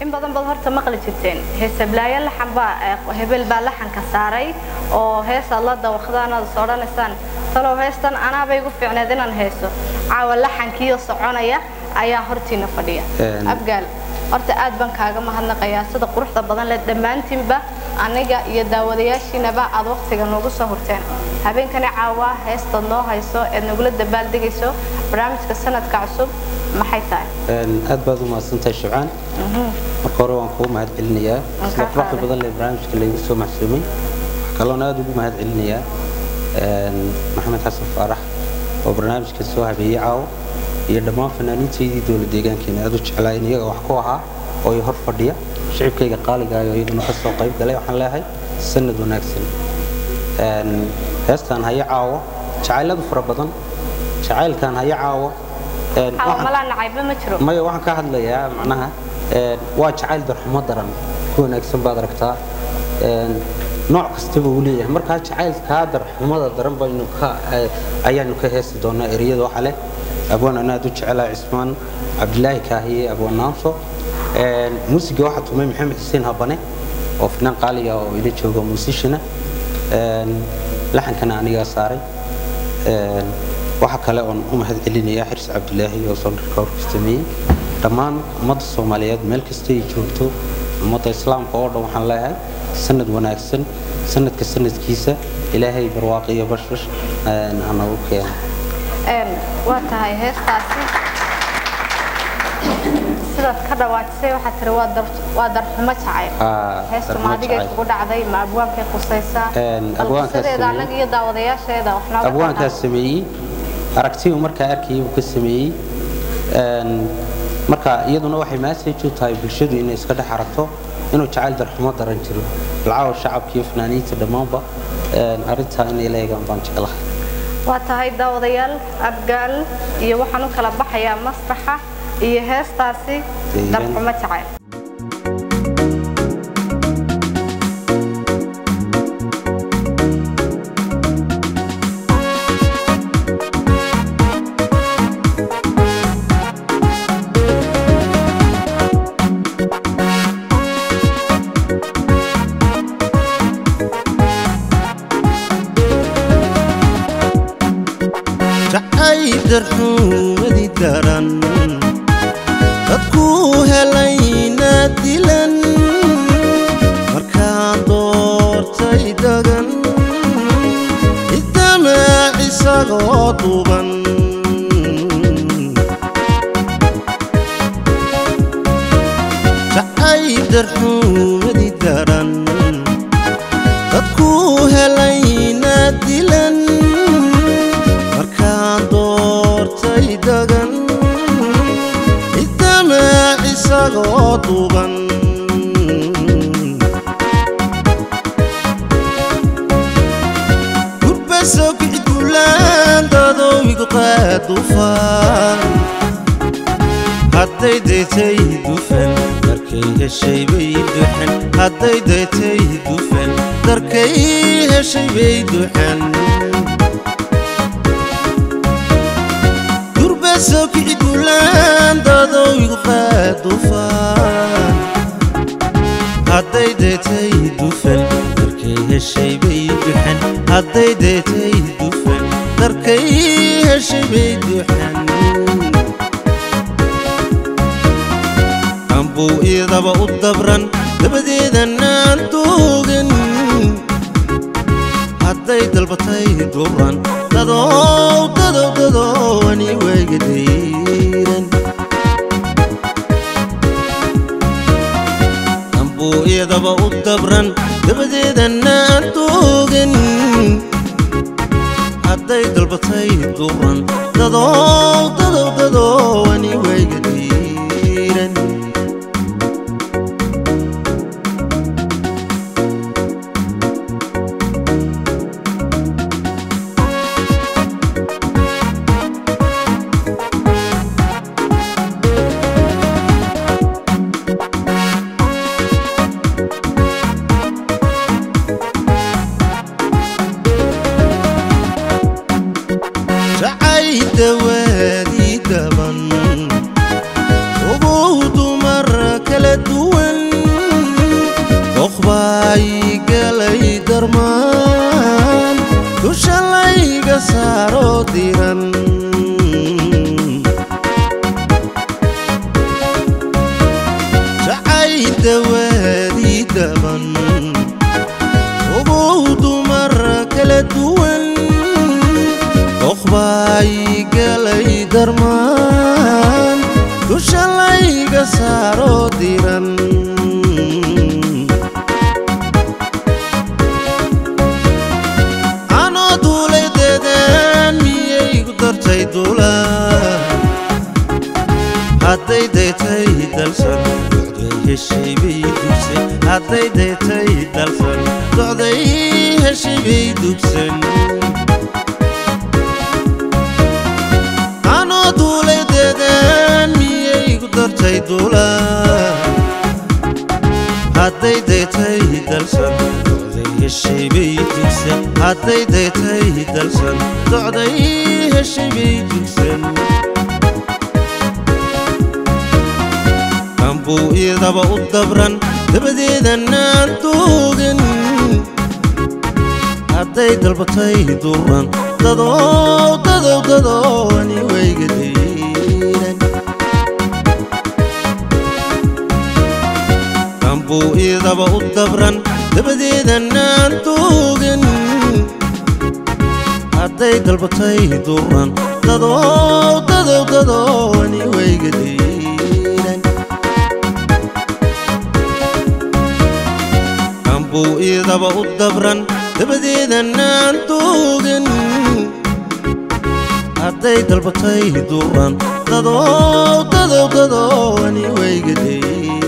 in badan baad horta maqli jirteen heesablaayo laxan baa ee, hebel baa laxanka saaray oo heesaad la dawaqdaan aad is odhanaysaan talow heestan anaabay igu fiicneed inaan heeso caawa laxankiiyo soconaya ayaa hortiina fadhiya Een. abgaal horta aad baan kaaga mahadnaqayaa sida quruxda badan leh dhammaantiinba aniga iyo daawadayaashiinaba aad waqtiga noogu soo hurteen habeenkani caawa heestaad noo hayso eed nagula dabaaldegayso barnaamijka sanadka cusub maxay tahay Een, aad baad u mahadsantahay shibcaan marka hore waan kugu mahad celinayaa Waan sida kaa quruxda qaaday. badan lee barnaamijka laygu soo maxsuumay waxaa kaloon aad ugu mahad celinayaa een, maxamed xasan faarax oo barnaamijka soo habeeyey caawo iyo dhammaan fanaaniintaydii dowlad deegaankeena aad u jeclaa in iyaga wax ku ahaa oo i hor fadhiya shicibkayga qaaliga ah oo iyaguna ka soo qayb galay waxaan leeyahay sanad wanaagsan Een, heestaan haya caawo jacayladu fara badan jacaylkan haya caawo een, caawa waxaan- malaa nacayba ma jiro maya waxaan ka hadlayaa macnaha een, waa jacayl darxumo daran ku wanaagsan baad aragtaa een, nooc kastaba uu leeyahay markaa jacaylkaa darxumada daran baynu ka eh, ayaanu ka heesi doonaa ereyada waxa leh abwaan aan aad u jecelahay cismaan cabdilaahi kaahiye abwaan naamso Een, muusiga waxaa tumay maxamed xuseen habane oo finaan qaaliga oo ila jooga muusishina laxankana anigaa saaray Een, waxa kale oon u mahad celinayaa xirs cabdilaahi oo soonarka horka sameeyey dhammaan ummadda soomaaliyeed meel kasta ay joogto ummadda islaamka oo dhan waxaan leeyahay sanad wanaagsan sanadka sanadkiisa ilaahay barwaaqo iyo bashbash een, ha noogu keeno Een, waa tahay heestaasi sidaad ka dhawaajisay waxaa tiri waa dar- waa darxumo jacayl Haa, heestu darxumo maadigay jacayl. kugu dhacday ma abwaankay qusaysaa Een, bal abwaankaas qisadeeda sameeyey. annaga iyo daawadayaasheeda wax nooga abwaankaas sameeyey aragtiyu markaa arkayay buu ka sameeyey Een, marka iyaduna waxay message u tahay bulshadu inay iska dhex aragto inuu jacayl darxumo daran jiro lacaawa shacabka iyo fanaaniinta dhammaanba een, arrintaa inay la eegaan baan jeclahay waa tahay daawadayaal abgaal iyo waxaan u kala baxayaa masraxa iyo heestaasi Deegaan. darxumo jacayl jacayl darxumadii daran dadku helayna dilan markaan doortay dagan idamac isagoo duban jacayl darxumadii daran dadku helayna dilan markaan doortay dagan idamac isagoo duban gurbaso kicigulaan dadowmigu qaadufan hadday daytay dufan darkay heshay bay duxan hadday daytay dufan darkay heshay bay duxan durbaso kicigulaan dadowmigu qaadufan hadday daytay dufan darkay heshay bay duxan hadday daytay dufan darkay heshay bay duxan ambuu iidaba u dabran dabadeedanaan duugin hadday dalbatay duran dadow dadow dadow ani wayga dayran ambuu iidaba u dabran dabadeedanaan duugin hadday dalbatay duran dadow dadow dadow ani wayga dayran jacay dawaadii daban saaroo diran jacay dawaadii dhaban ogow dumar kala duwan doqbaay galay darmaan dusha layga saaroo diran anoo duulay deedaan miyay gu dartay duula hadday daytay dalsan docday heshay bay dugsan hadday daytay dalsan docday heshay bay dugsan anoo duulay deedaan miyay gu dartay duula hadday daytay dalsan docday heshay bay dugsan hadday daytay dalsan docday heshay bay dugsan kambuu iidaba u dabran dabadeedanaan duugin hadday dalbatay duran dadow dadow dadow ani wayga diiran kambuu iidaba u dabran dabadeedanaan duugin hadday dalbatay duran dadow dadow dadow ani wayga diiran kambuu iidaba u dabran dabadeedanaan duugin hadday dalbatay duran dadow dadow dadow ani wayga diiran